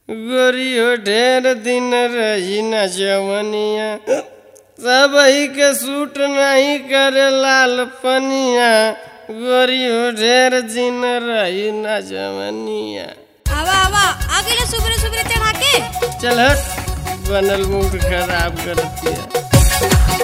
गोरियो ढेर दिन रही न जवनिया सबही के सूट नहीं करे लाल पनिया गोरियो ढेर दिन रही न जवनिया आवा आवा आ गेले सुबरे सुबरे चढ़ा के चल हट बनल मूड खराब करतिया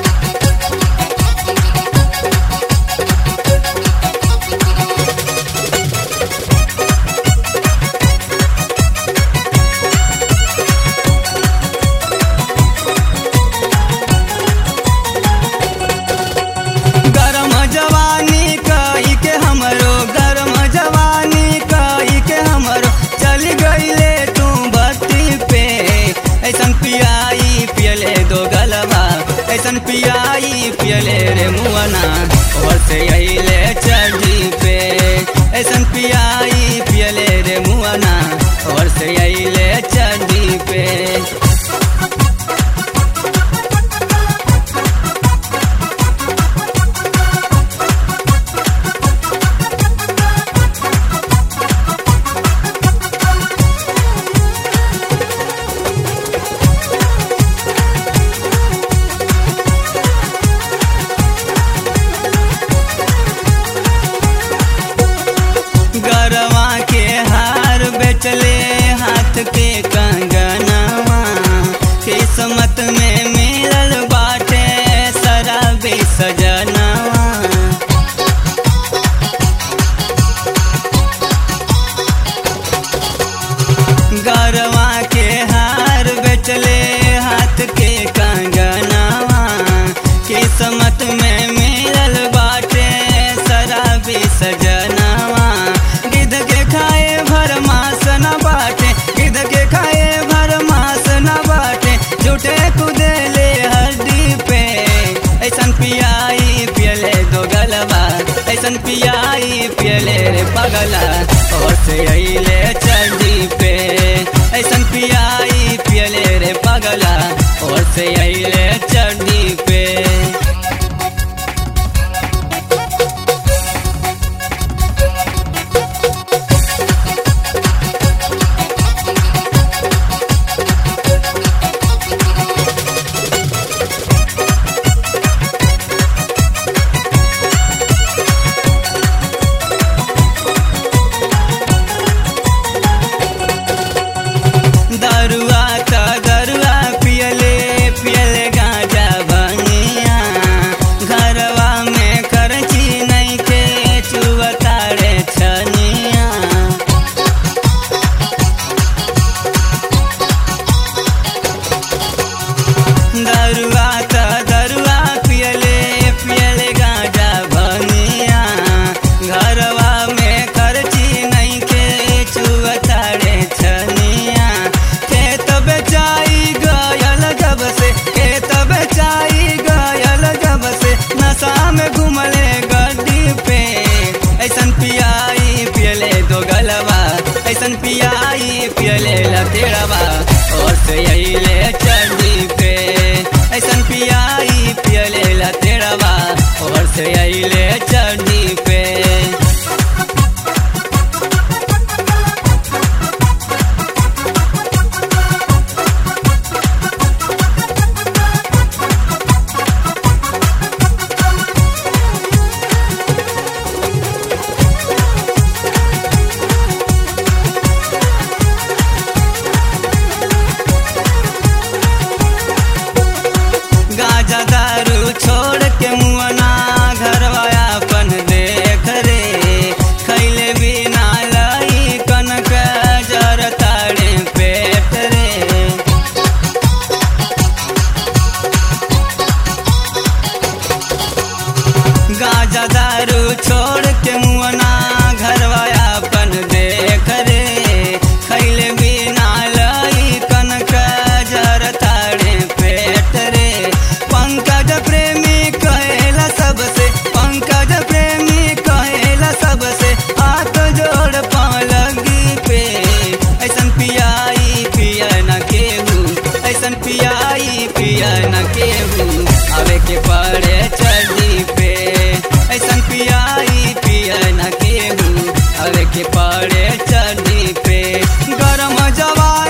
गरम जवानी कई के हमरो गरम जवानी कई के हमरो चल गईले तू बत्ती पे ऐसन पियाई पियले दो गलबा ऐसन पियाई पियले रे मुअना और से अइले चढ़ी पे ऐसन पियाई पियले रे मुअना और से अइले चढ़ी पे गरवा के हार बेचले हाथ के कंगनवा किस्मत में मिलल बाटे शराबी सजनवा गरवा के हार बेचले हाथ के कंगनवा किस्मत में मिलल बाटे शराबी सजनवा गिद्ध के खाए भर मास न बाटे गिद्ध के खाए भर मास न बाटे झूठे कुदेले हड्डी पे ऐसन पियाई पियले दो गलबा ऐसन पियाई पियले रे पगला और से अइले चढ़ी पे ऐसन पियाई पियले रे पगला और से अइले चढ़ी पे दरुआ त दरुआ पियले पियले गांजा बनिया घरवा में खर्ची नहीं के चुवतारे छनिया दरुआ त दरुआ पियले पियले गांजा बनिया घरवा में खर्ची नहीं के चुवतारे छनिया खेत बेचाई गयल जब से खेत बेचाई गयल जब से नशा में घुमले गड्डी पे ऐसन पियाई पियले दो गलबा ऐसन पियाई पियले लतेड़बा और से अइले चढ़ी पे ऐसन पियाई पियले लतेड़बा और से अइले चढ़ी पे गाजा दारू छोड़ के मुअना घरवा अपन देख रे खैले बिना लाई कनक जर ताड़े पेट रे गाजा दारू छोड़ के मुअना घरवा अपन देख रे खैले बिना लाई कनक जर ताड़े पेट रे पंकज प्रेमी कहेला सबसे पंकज प्रेमी कहेला सबसे हाथ जोड़ पलगी पे ऐसन पियाई पिया न केहू ऐसन पियाई पिया न केहू आवे के पड़े चढ़ी पे ऐसन पियाई पिया न केहू आवे के पड़े चढ़ी पे गरम जवान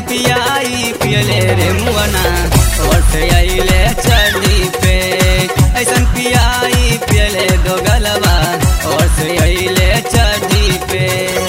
पियाई पियले रे मुअना और से अइले चढ़ी पे ऐसन पियाई पियले दो गलवा और से अइले चढ़ी पे